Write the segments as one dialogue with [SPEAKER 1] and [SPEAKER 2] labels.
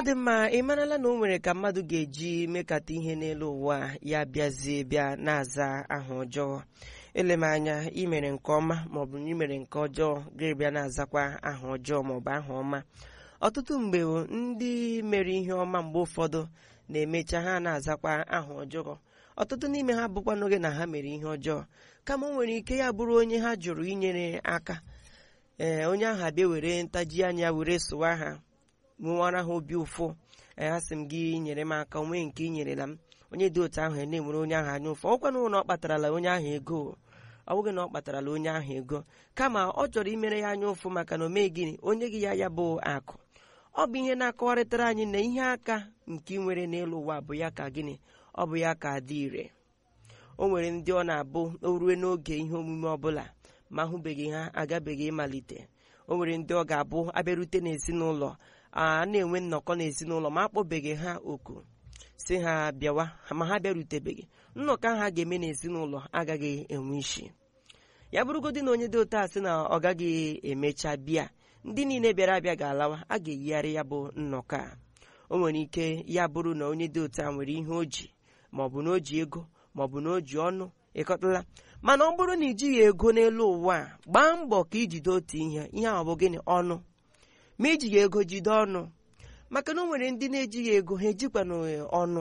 [SPEAKER 1] dị mma ị marala na o nwere ka mmadụ ga-eji mekata ihe n'elu ụwa ya bịazie bịa na-aza aha ọjọọ ele m anya imere nke ọma maọbụ na imere nke ọjọọ ga-ebịa na-azakwa aha ọjọọ maọbụ aha ọma ọtụtụ mgbe ndị mere ihe ọma mgbe ụfọdụ na-emecha ha na-azakwa aha ọjọọ ọtụtụ n'ime ha bụkwa n'oge na ha mere ihe ọjọọ kama o nwere ike ya bụrụ onye ha jụrụ inyere aka ee onye ahụ abịa were ntaji anya were sụwa ha nwewara ha obi ụfụ asị m gị nyere m aka onwe nke ị nyerela m onye dị otu ahụ na-enwere onye ahụ anya ụfụ ọkwa na ọ kpatarala onye ahụ ego ọ bụghị na ọ kpatarala onye ahụ ego kama ọ chọrọ imere ya anya ụfụ maka na o mee gịnị onye gị ya ya bụ akụ ọ bụ ihe na-akọwarịtara anyị na ihe aka nke ị nwere n'elu ụwa bụ ya ka gịnị ọ bụ ya ka dị ire o nwere ndị ọ na-abụ o rue n'oge ihe omume ọbụla ma ahụbeghị ha agabeghị ịmalite o nwere ndị ọ ga-abụ abịarute n'ezinụlọ a na-enwe nnọkọ n'ezinụlọ ma akpọbeghị ha oku si ha bịawa ma ha bịarutebeghị nnọkọ ahụ a ga-eme n'ezinụlọ agaghị enwe isi ya bụrụgodị na onye dị otu a sị na ọ gaghị emecha bịa ndị niile bịara abịa ga-alawa a ga-eyigharị ya bụ nnọkọ a o nwere ike ya bụrụ na onye dị otu a nwere ihe o ji maọbụ na o ji ego maọbụ na o ji ọnụ ịkọtala mana ọ bụrụ na ijighị ego n'elu ụwa a gbaa mbọ ka ijide otu ihe ihe ahụ bụ gịnị ọnụ ma ijighị ego jide ọnụ maka na o nwere ndị na-ejighị ego ha ejikwana ọnụ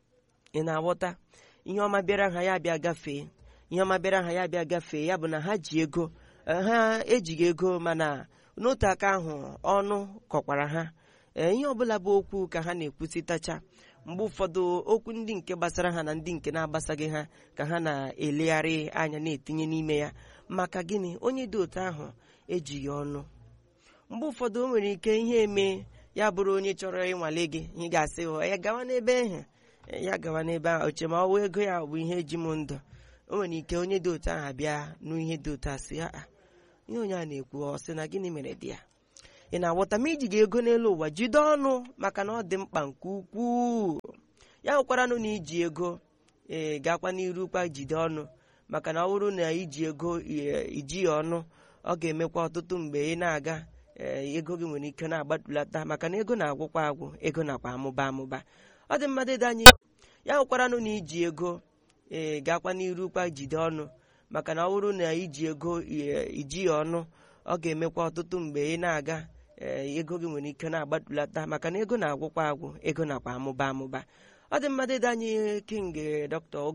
[SPEAKER 1] ị na-aghọta ihe ọma bịara ha ya bịa gafee ihe ọma bịara ha ya bịa gafee ya bụ na ha ji ego ha ejighị ego mana n'otu aka ahụ ọnụ kọkwara ha ee ihe ọbụla bụ okwu ka ha na-ekwusịtacha mgbe ụfọdụ okwu ndị nke gbasara ha na ndị nke na-agbasaghị ha ka ha na-elegharị anya na-etinye n'ime ya maka gịnị onye dị otu ahụ ejighị ọnụ mgbe ụfọdụ o nwere ike ihe eme ya bụrụ onye chọrọ ịnwale gị ị ga-asị ya gawa n'ebe ahụ ya gawa n'ebe ahụ oche ma ọ wụ ego ya bụ ihe eji m ndụ o nwere ike onye dị otu ahụ bịa n'ihe dị otu a sị ya ihe onye a na-ekwu ọ sị na gịnị mere dị ya ị na-aghọta ma iji ga ego n'elu ụwa jide ọnụ maka na ọ dị mkpa nke ukwuu ya hụkwaranụ na iji ego ee gakwa n'iru kwa jide ọnụ maka na ọ bụrụ na iji ego iji ya ọnụ ọ ga-emekwa ọtụtụ mgbe ị na-aga ee ego gị nwere ike na-agbatulata maka na ego na-agwụkwa agwụ ego nakwa amụba amụba ọ dị mmadụ dị anyị ya hụkwaranụ na iji ego ee gakwa n'iru kwa jide ọnụ maka na ọ bụrụ na iji ego iji ya ọnụ ọ ga-emekwa ọtụtụ mgbe ị na-aga ee ego gị nwere ike na-agbatulata maka na ego na-agwụkwa agwụ ego nakwa amụba amụba ọ dị mmadụ dị anyị king dọkịta